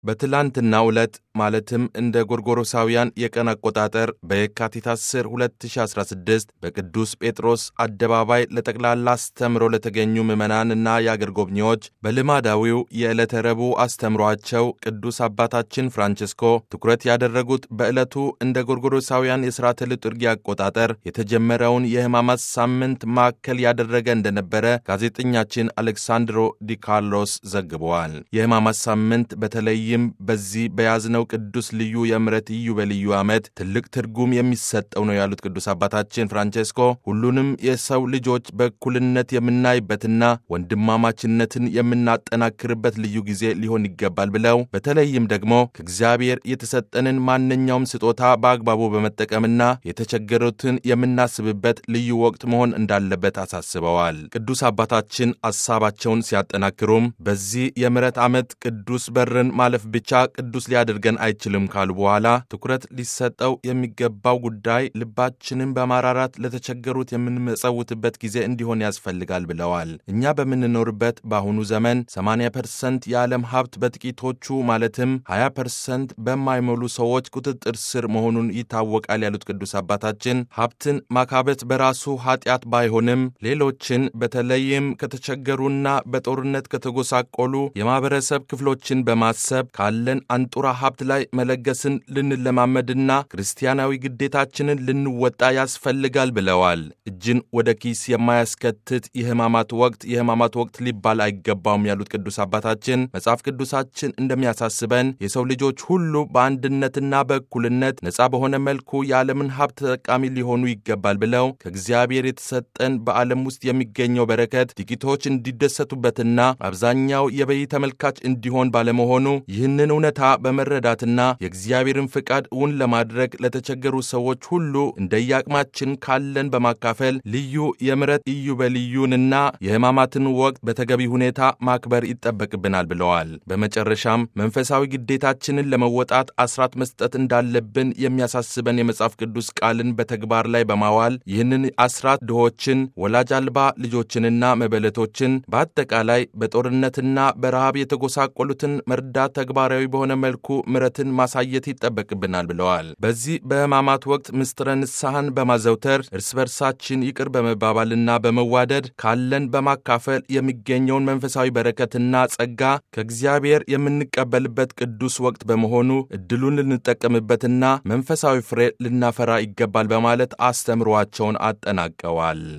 በትላንትናው ዕለት ማለትም እንደ ጎርጎሮሳውያን የቀን አቆጣጠር በየካቲት 10 2016 በቅዱስ ጴጥሮስ አደባባይ ለጠቅላላ አስተምሮ ለተገኙ ምዕመናንና የአገር ጎብኚዎች በልማዳዊው የዕለተ ረቡዕ አስተምሯቸው ቅዱስ አባታችን ፍራንቺስኮ ትኩረት ያደረጉት በዕለቱ እንደ ጎርጎሮሳውያን የሥርዓተ ልጡርጊ አቆጣጠር የተጀመረውን የሕማማት ሳምንት ማዕከል ያደረገ እንደነበረ ጋዜጠኛችን አሌክሳንድሮ ዲ ካርሎስ ዘግበዋል። የሕማማት ሳምንት በተለይም በዚህ በያዝነው ቅዱስ ልዩ የምሕረት ኢዮቤልዩ ዓመት ትልቅ ትርጉም የሚሰጠው ነው ያሉት ቅዱስ አባታችን ፍራንቼስኮ ሁሉንም የሰው ልጆች በእኩልነት የምናይበትና ወንድማማችነትን የምናጠናክርበት ልዩ ጊዜ ሊሆን ይገባል ብለው በተለይም ደግሞ ከእግዚአብሔር የተሰጠንን ማንኛውም ስጦታ በአግባቡ በመጠቀምና የተቸገሩትን የምናስብበት ልዩ ወቅት መሆን እንዳለበት አሳስበዋል። ቅዱስ አባታችን ሐሳባቸውን ሲያጠናክሩም በዚህ የምሕረት ዓመት ቅዱስ በርን ማለፍ ብቻ ቅዱስ ሊያደርገን አይችልም ካሉ በኋላ ትኩረት ሊሰጠው የሚገባው ጉዳይ ልባችንን በማራራት ለተቸገሩት የምንመጸውትበት ጊዜ እንዲሆን ያስፈልጋል ብለዋል። እኛ በምንኖርበት በአሁኑ ዘመን 80 ፐርሰንት የዓለም ሀብት በጥቂቶቹ ማለትም 20 ፐርሰንት በማይሞሉ ሰዎች ቁጥጥር ስር መሆኑን ይታወቃል ያሉት ቅዱስ አባታችን ሀብትን ማካበት በራሱ ኃጢአት ባይሆንም ሌሎችን በተለይም ከተቸገሩና በጦርነት ከተጎሳቆሉ የማህበረሰብ ክፍሎችን በማሰብ ካለን አንጡራ ሀብት ላይ መለገስን ልንለማመድና ክርስቲያናዊ ግዴታችንን ልንወጣ ያስፈልጋል ብለዋል። እጅን ወደ ኪስ የማያስከትት የሕማማት ወቅት የሕማማት ወቅት ሊባል አይገባውም ያሉት ቅዱስ አባታችን መጽሐፍ ቅዱሳችን እንደሚያሳስበን የሰው ልጆች ሁሉ በአንድነትና በእኩልነት ነፃ በሆነ መልኩ የዓለምን ሀብት ተጠቃሚ ሊሆኑ ይገባል ብለው ከእግዚአብሔር የተሰጠን በዓለም ውስጥ የሚገኘው በረከት ጥቂቶች እንዲደሰቱበትና አብዛኛው የበይ ተመልካች እንዲሆን ባለመሆኑ ይህንን እውነታ በመረዳትና የእግዚአብሔርን ፍቃድ እውን ለማድረግ ለተቸገሩ ሰዎች ሁሉ እንደየአቅማችን ካለን በማካፈል ልዩ የምሕረት ኢዮቤልዩንና የሕማማትን ወቅት በተገቢ ሁኔታ ማክበር ይጠበቅብናል ብለዋል። በመጨረሻም መንፈሳዊ ግዴታችንን ለመወጣት አስራት መስጠት እንዳለብን የሚያሳስበን የመጽሐፍ ቅዱስ ቃልን በተግባር ላይ በማዋል ይህንን አስራት ድሆችን፣ ወላጅ አልባ ልጆችንና መበለቶችን በአጠቃላይ በጦርነትና በረሃብ የተጎሳቆሉትን መርዳት ተግባራዊ በሆነ መልኩ ምሕረትን ማሳየት ይጠበቅብናል ብለዋል። በዚህ በሕማማት ወቅት ምስጢረ ንስሐን በማዘውተር እርስ በርሳችን ይቅር በመባባልና በመዋደድ ካለን በማካፈል የሚገኘውን መንፈሳዊ በረከትና ጸጋ ከእግዚአብሔር የምንቀበልበት ቅዱስ ወቅት በመሆኑ እድሉን ልንጠቀምበትና መንፈሳዊ ፍሬ ልናፈራ ይገባል በማለት አስተምሯቸውን አጠናቀዋል።